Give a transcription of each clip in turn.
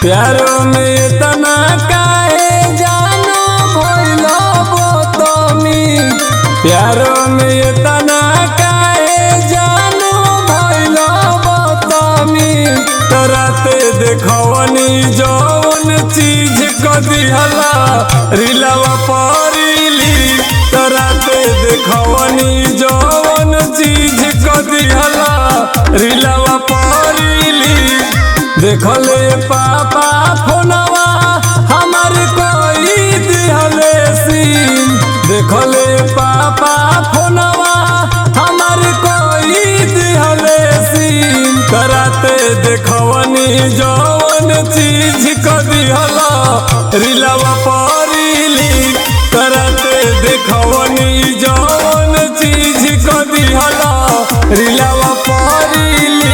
प्यारो में इतना काहे जानो भइलो बोतमी प्यारो में इतना काहे जानो भइलो बोतमी तराते देखवनी जौन चीज क दिहला रिलवा परिली तराते देखवनी जौन चीज क दिहला रिलवा परिली देखले पापा फोनवा हमार कोई दिहले सीन देखले पापा फोनवा हमार कोई दिहले सीन कराते देखवनी जौन चीज क दिहला रिलवा परिली कराते देखवनी जौन चीज क दिहला रिलवा परिली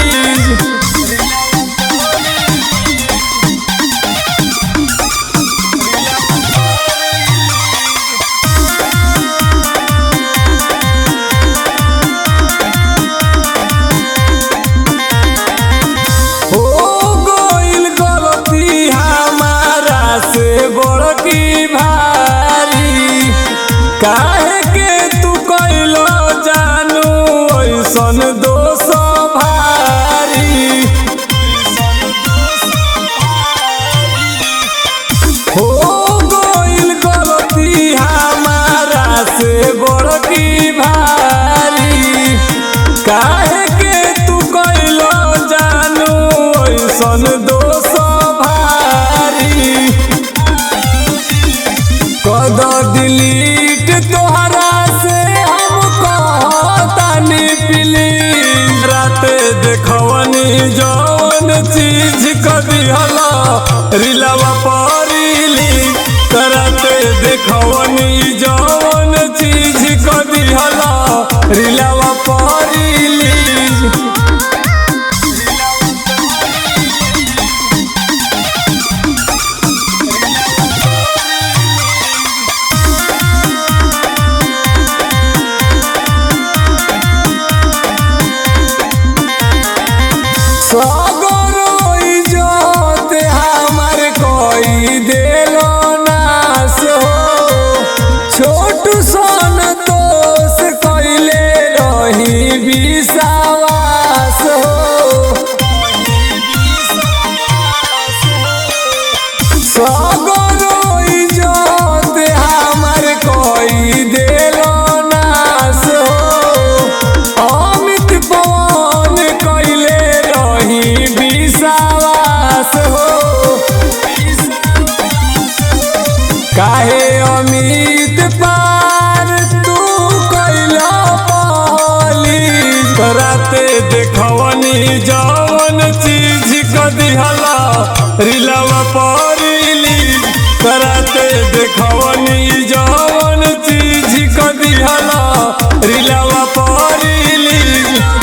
हो गइल गलती हमारा से बड़की भारी काहे के तू कइलो जानू ऐसन दोष भारी हो गइल गलती हमारा से बड़की भारी काहे के तू कइलो जानू ऐसन दोष भारी कद डिलीट तोहरा से हम कहतानी प्लीज रात देखवनी जौन चीज क दिहला रिलवा परिली करते देखवनी जौन चीज क दिहला रिलवा परिली सगरो इज्जत हमार कोई देलो नास हो छोटू सन दोष कइले रही विश्वास हो सगरो इज्जत हमार कोई देलो नास हो अमित पवन कइले रही विश्वास हो काहे अमित पार तू कइला पहली कराते देखवनी जौन चीज क दिहला रिलवा परिली कराते देखवनी जौन चीज क दिहला रिलवा परिली